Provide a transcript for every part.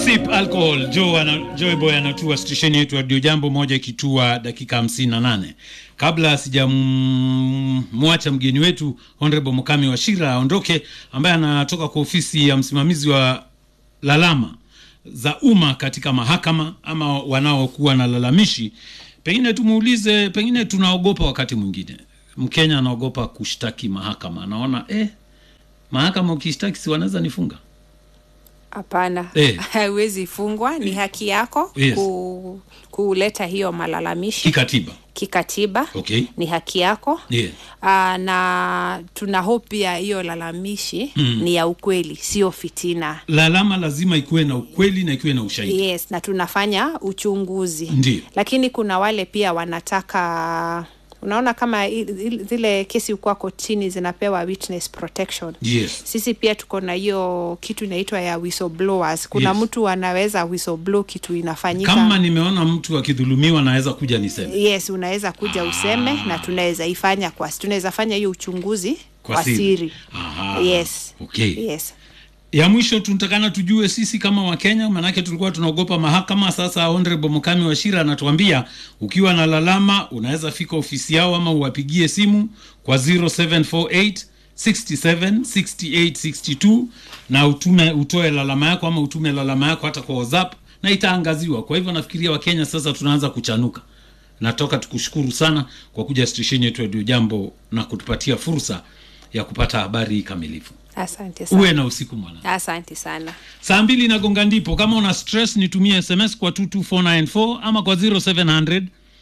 Sip alcohol Joe ana, Joy Boy anatua stesheni yetu Radio Jambo moja ikitua dakika hamsini na nane. Kabla sijamwacha mgeni wetu Honorable Mukami Washira aondoke, ambaye anatoka kwa ofisi ya msimamizi wa lalama za umma katika mahakama ama wanaokuwa na lalamishi, pengine tumuulize, pengine tunaogopa wakati mwingine Mkenya anaogopa kushtaki mahakama, anaona eh, mahakama ukishtaki si wanaweza nifunga Hapana, Eh. haiwezi fungwa. Ni haki yako Yes. ku, kuleta hiyo malalamishi kikatiba. kikatiba. Okay. Ni haki yako Yeah. Aa, na tuna hope pia hiyo lalamishi Mm. ni ya ukweli, sio fitina. Lalama lazima ikuwe na ukweli na ikuwe na ushahidi. Yes, na tunafanya uchunguzi Ndiyo. lakini kuna wale pia wanataka unaona kama i- i- zile kesi ukuwa kotini zinapewa witness protection Yes. sisi pia tuko na hiyo kitu inaitwa ya whistleblowers kuna Yes. mtu anaweza whistleblow kitu inafanyika Kama nimeona mtu akidhulumiwa naweza kuja niseme yes unaweza kuja useme na tunaweza ifanya kwa tunaweza fanya hiyo uchunguzi Kwa kwa, siri. siri, Aha. yes Okay. yes ya mwisho tunatakana tujue sisi kama wakenya manake tulikuwa tunaogopa mahakama sasa honorable mukami washira anatuambia ukiwa na lalama unaweza fika ofisi yao ama uwapigie simu kwa 0748 67 68 62 na utume utoe lalama yako ama utume lalama yako hata kwa whatsapp na itaangaziwa kwa hivyo nafikiria wakenya sasa tunaanza kuchanuka natoka tukushukuru sana kwa kuja stesheni yetu ya Radio jambo na kutupatia fursa ya kupata habari kamilifu asante sana uwe na usiku mwana asante sana saa mbili nagonga ndipo kama una stress nitumie sms kwa 22494 ama kwa 0700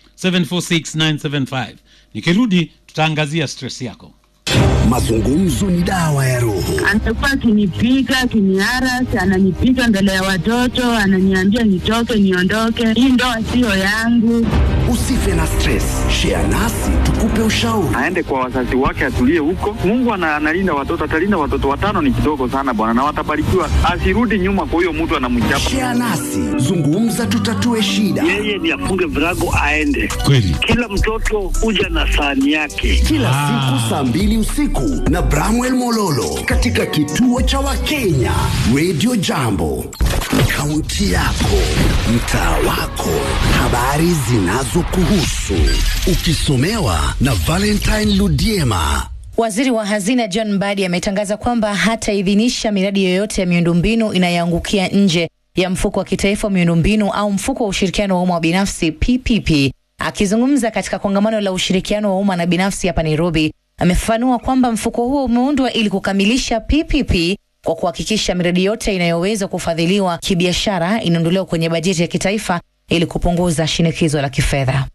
746975 nikirudi tutaangazia stress yako Mazungumzo ni dawa ya roho. anakuwa akinipiga akiniarasi, ananipiga mbele ya watoto, ananiambia nitoke, niondoke, hii ndoa siyo yangu. Usife na stress, share nasi tukupe ushauri. aende kwa wazazi wake atulie huko. Mungu ana- analinda watoto, atalinda watoto watano, ni kidogo sana bwana, na watabarikiwa. Asirudi nyuma kwa huyo mtu anamchapa. Share nasi, zungumza, tutatue shida. yeye ni afunge virago aende. kweli Kila mtoto huja na sahani yake. Kila siku saa mbili usiku na Bramwell Mololo katika kituo cha Wakenya Radio Jambo, kaunti yako, mtaa wako, habari zinazokuhusu, ukisomewa na Valentine Ludiema. Waziri wa hazina John Mbadi ametangaza kwamba hataidhinisha miradi yoyote ya miundombinu inayoangukia nje ya mfuko wa kitaifa wa miundombinu au mfuko wa ushirikiano wa umma wa binafsi PPP. Akizungumza katika kongamano la ushirikiano wa umma na binafsi hapa Nairobi, amefafanua kwamba mfuko huo umeundwa ili kukamilisha PPP kwa kuhakikisha miradi yote inayoweza kufadhiliwa kibiashara inaondolewa kwenye bajeti ya kitaifa ili kupunguza shinikizo la kifedha.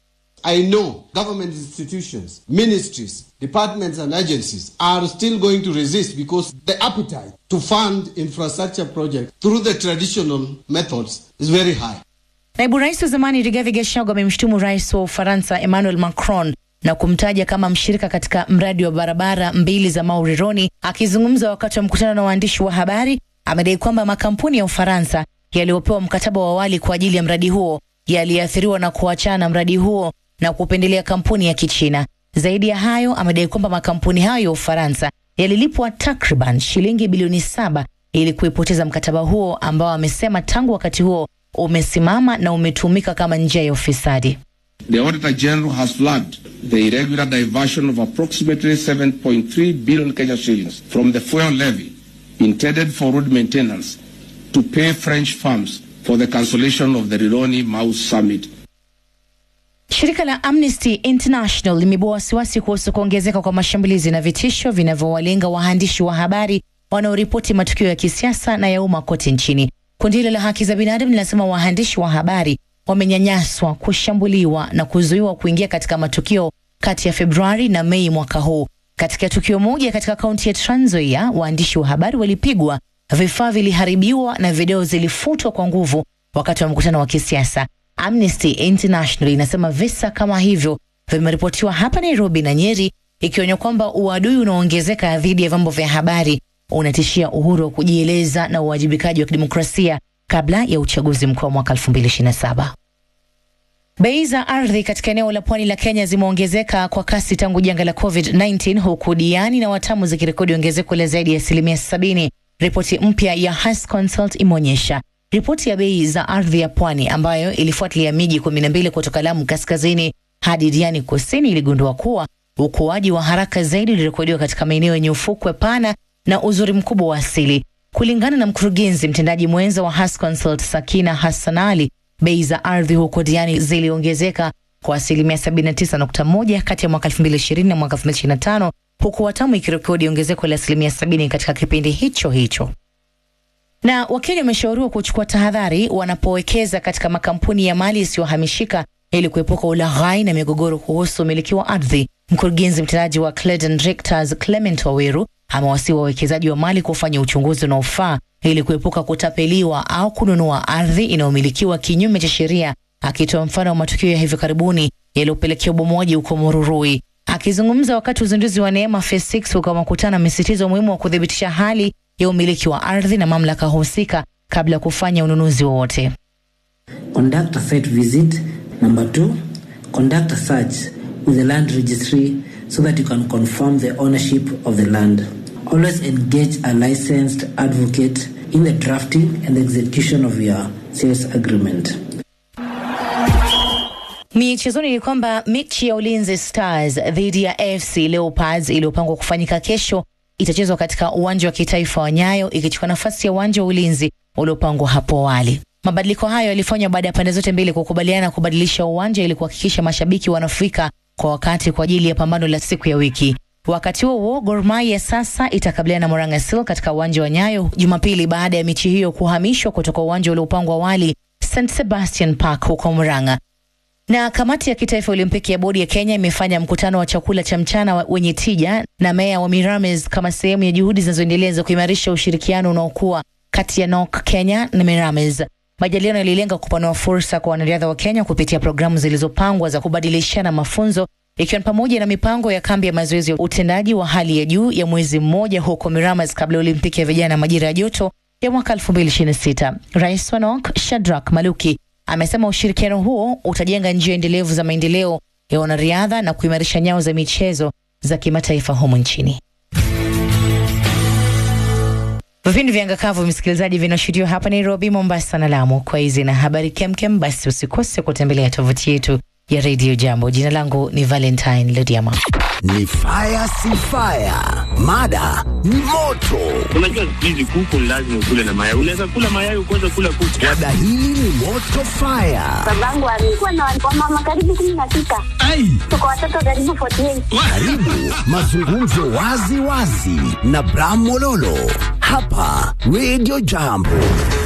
I know government institutions, ministries, departments, and agencies are still going to resist because the appetite to fund infrastructure projects through the traditional methods is very high. Naibu rais wa zamani Rigathi Gachagua amemshutumu rais wa Ufaransa Emmanuel Macron na kumtaja kama mshirika katika mradi wa barabara mbili za Maurironi. Akizungumza wakati wa mkutano na waandishi wa habari, amedai kwamba makampuni ya Ufaransa yaliyopewa mkataba wa awali kwa ajili ya mradi huo yaliathiriwa na kuachana na mradi huo na kupendelea kampuni ya Kichina. Zaidi ya hayo, amedai kwamba makampuni hayo ya Ufaransa yalilipwa takriban shilingi bilioni saba ili kuipoteza mkataba huo ambao amesema tangu wakati huo umesimama na umetumika kama njia ya ufisadi. The Auditor General has flagged the irregular diversion of approximately 7.3 billion Kenya shillings from the fuel levy intended for road maintenance to pay French firms for the cancellation of the Rironi Mouse Summit Shirika la Amnesty International limebua wasiwasi kuhusu kuongezeka kwa mashambulizi na vitisho vinavyowalenga waandishi wa habari wanaoripoti matukio ya kisiasa na ya umma kote nchini. Kundi hilo la haki za binadamu linasema waandishi wa habari wamenyanyaswa, kushambuliwa na kuzuiwa kuingia katika matukio kati ya Februari na Mei mwaka huu. Katika tukio moja katika kaunti ya Trans Nzoia, waandishi wa habari walipigwa, vifaa viliharibiwa na video zilifutwa kwa nguvu wakati wa mkutano wa kisiasa. Amnesty International inasema visa kama hivyo vimeripotiwa hapa Nairobi na Nyeri, ikionya kwamba uadui unaoongezeka dhidi ya vyombo vya habari unatishia uhuru wa kujieleza na uwajibikaji wa kidemokrasia kabla ya uchaguzi mkuu wa mwaka 2027. Bei za ardhi katika eneo la pwani la Kenya zimeongezeka kwa kasi tangu janga la COVID-19 huku Diani na Watamu zikirekodi ongezeko la zaidi ya asilimia 70. Ripoti mpya ya Has Consult imeonyesha Ripoti ya bei za ardhi ya pwani ambayo ilifuatilia miji kumi na mbili kutoka Lamu kaskazini hadi Diani kusini iligundua kuwa ukuaji wa haraka zaidi ulirekodiwa katika maeneo yenye ufukwe pana na uzuri mkubwa wa asili. Kulingana na mkurugenzi mtendaji mwenza wa Hasconsult Sakina Hassan Ali, bei za ardhi huko Diani ziliongezeka kwa asilimia 79.1 kati ya mwaka 2020 na mwaka 2025 huku Watamu ikirekodi ongezeko la asilimia 70 katika kipindi hicho hicho. Na Wakenya wameshauriwa kuchukua tahadhari wanapowekeza katika makampuni ya mali isiyohamishika ili kuepuka ulaghai na migogoro kuhusu umiliki wa ardhi. Mkurugenzi mtendaji wa Clayton Richters Clement Waweru amewasihi wawekezaji wa mali kufanya uchunguzi unaofaa ili kuepuka kutapeliwa au kununua ardhi inayomilikiwa kinyume cha sheria, akitoa mfano wa matukio ya hivi karibuni yaliyopelekea ubomoaji huko Mururui. Akizungumza wakati uzinduzi wa Neema Phase 6 huko makutano, amesisitiza umuhimu wa kuthibitisha hali ya umiliki wa ardhi na mamlaka husika kabla ya kufanya ununuzi wowote. Conduct a site visit. Number two, conduct a search with the land registry so that you can confirm the ownership of the land. Always engage a licensed advocate in the drafting and execution of your sales agreement. Michezoni ni kwamba mechi ya Ulinzi Stars dhidi ya AFC Leopards iliyopangwa kufanyika kesho itachezwa katika uwanja wa kitaifa wa Nyayo ikichukua nafasi ya uwanja wa Ulinzi uliopangwa hapo awali. Mabadiliko hayo yalifanywa baada ya pande zote mbili kukubaliana kubadilisha uwanja ili kuhakikisha mashabiki wanafika kwa wakati kwa ajili ya pambano la siku ya wiki. Wakati huo huo, Gor Mahia sasa itakabiliana na Moranga Seal katika uwanja wa Nyayo Jumapili baada ya mechi hiyo kuhamishwa kutoka uwanja uliopangwa awali St Sebastian Park huko Murang'a. Na kamati ya kitaifa Olimpiki ya bodi ya Kenya imefanya mkutano wa chakula cha mchana wa- wenye tija na meya wa Mirames kama sehemu ya juhudi zinazoendelea za kuimarisha ushirikiano unaokuwa kati ya NOK Kenya na Mirames. Majadiliano yalilenga kupanua fursa kwa wanariadha wa Kenya kupitia programu zilizopangwa za kubadilishana mafunzo ikiwa ni pamoja na mipango ya kambi ya mazoezi ya utendaji wa hali ya juu ya mwezi mmoja huko Miramas kabla ya Olimpiki ya vijana majira ya joto ya mwaka 2026. Rais wa NOK Shadrack Maluki amesema ushirikiano huo utajenga njia endelevu za maendeleo ya wanariadha na kuimarisha nyao za michezo za kimataifa humu nchini. Vipindi vya Ngakavu, msikilizaji, vinashuhudiwa hapa Nairobi, Mombasa na Lamu. Kwa hizi na habari kemkem, basi usikose kutembelea tovuti yetu ya redio Jambo. Jina langu ni Valentine Lodiama. Ni fire si fire, mada ni moto. Unajua siku hizi kuku lazima ukule na mayai. Unaweza kula mayai ukaweza kula kuku. Mada hili ni moto fire. Babangu alikuwa na wamama karibu kumi na sita. Tuko watoto karibu 48. Karibu mazungumzo wazi wazi na Bram Mololo hapa Radio Jambo.